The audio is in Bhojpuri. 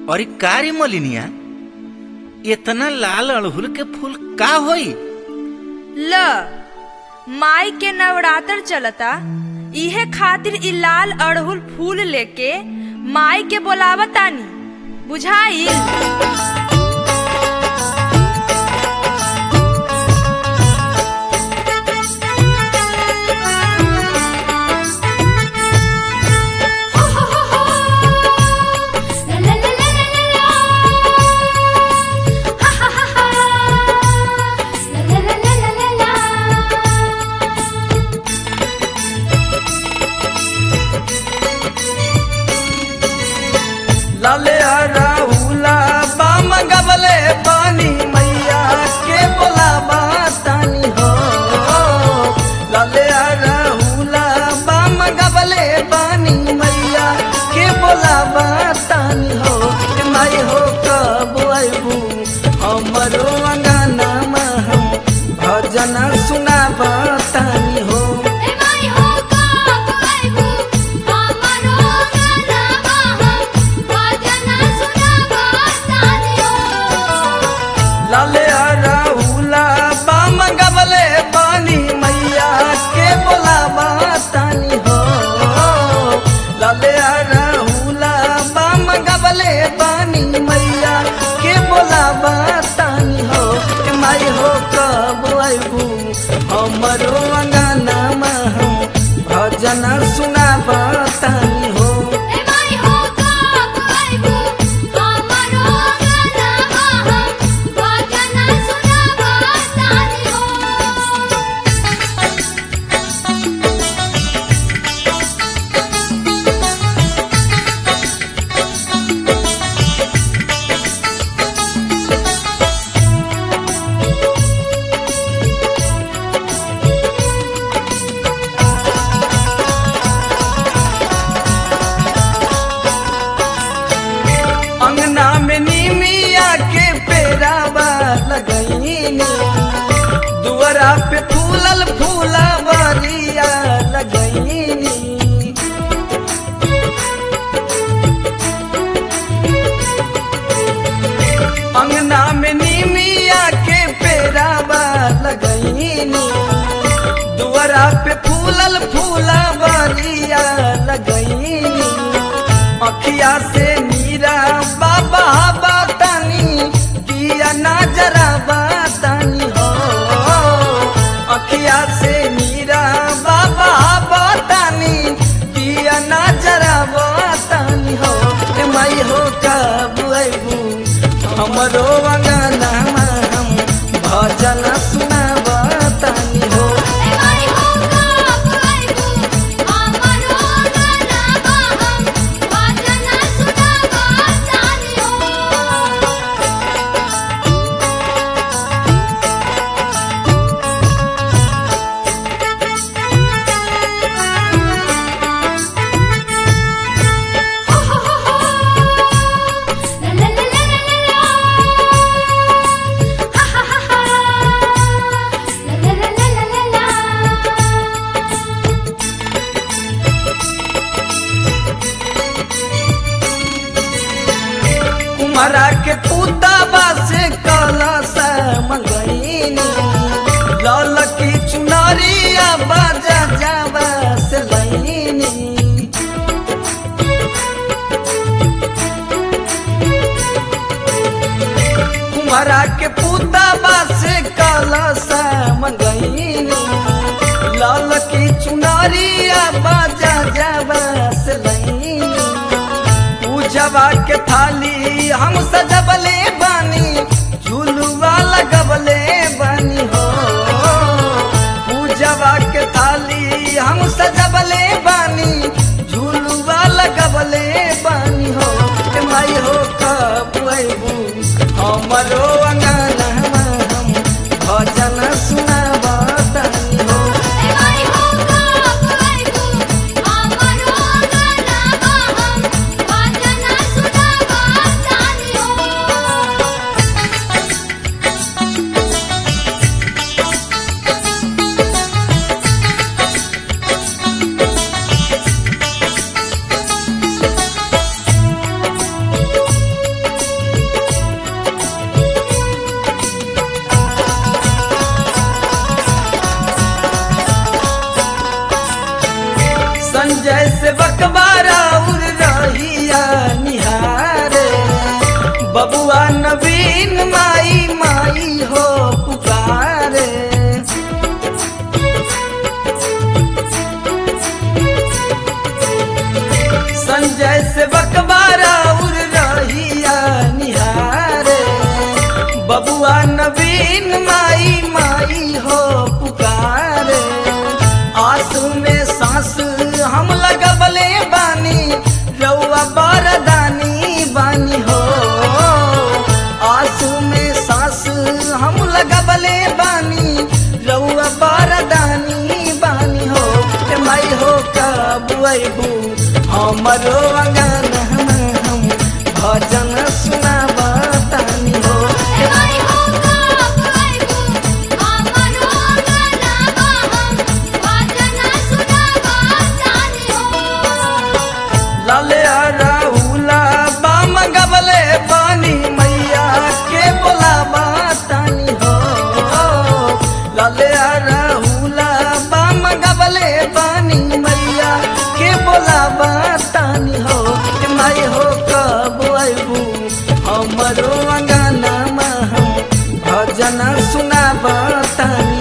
और ई कारी मलिनिया इतना लाल अड़हुल के फूल का होई ल माई के नवरात्र चलता इहे खातिर इ लाल अड़हुल फूल लेके माई के बोलावतानी बुझाइल लाले राहुला बाम गबले पानी मैया के बोलाबा तानी हो लाले राहुला बाम गबले पानी मैया के बोलाबा तानी हो के माई हो कब आइबू हमरो अंगना में हम भजन सुनाबा तानी हो लाले राहुला बाम गबले पानी मैया के बोलाबा तानी हो लाले राहुला बाम गबले पानी मैया के बोलाबा तानी हो के माई हो कब आइबू हमरो अंगना में हम भजन सुनाबा तानी हो अंगना में नीमिया के पेरावा लगईनी दुआरा पे फूलल फूला बरिया लगईनी अंगना में नीमिया के पेरावा लगईनी दुआरा पे फूलल फूला बरिया लगईनी अखिया से मीरा बाबा बतानी दिया ना जरा बतानी हो अखिया से मीरा बाबा बतानी दिया ना जरा बतानी हो ए माई हो कब अबू हमरो अंगना में हम भजन सुना बतानी हो कुमारा के पुताबा से कलश मंगईनी लाल की चुनरिया बाजा जावा से लईनी कुमारा के पुताबा से कलश मंगईनी लाल की चुनरिया बाजा जावा से लईनी पूजवा के थाली हम सजबले बानी झुलुआ लगबले बानी हो पूजवा के थाली हम सजबले बानी झुलुआ लगबले बानी हो ए माई हो कब अबू हमरो अंगना में हम भजन सुनाबा तानी हो अबू हमरो अंगना हम भजन सुनाबा तानी हो माई हो कब आइबू हमरो गलाबा हम भजन सुनाबा तानी हो लाले राहुला बाम गबले पानी मैया के बोलाबा तानी हो लाले राहुला बाम गबले पानी मैया के बोलाबा तानी हो ए माई हो कब अबू हमरो अंगना हम भजन सुनाबा तानी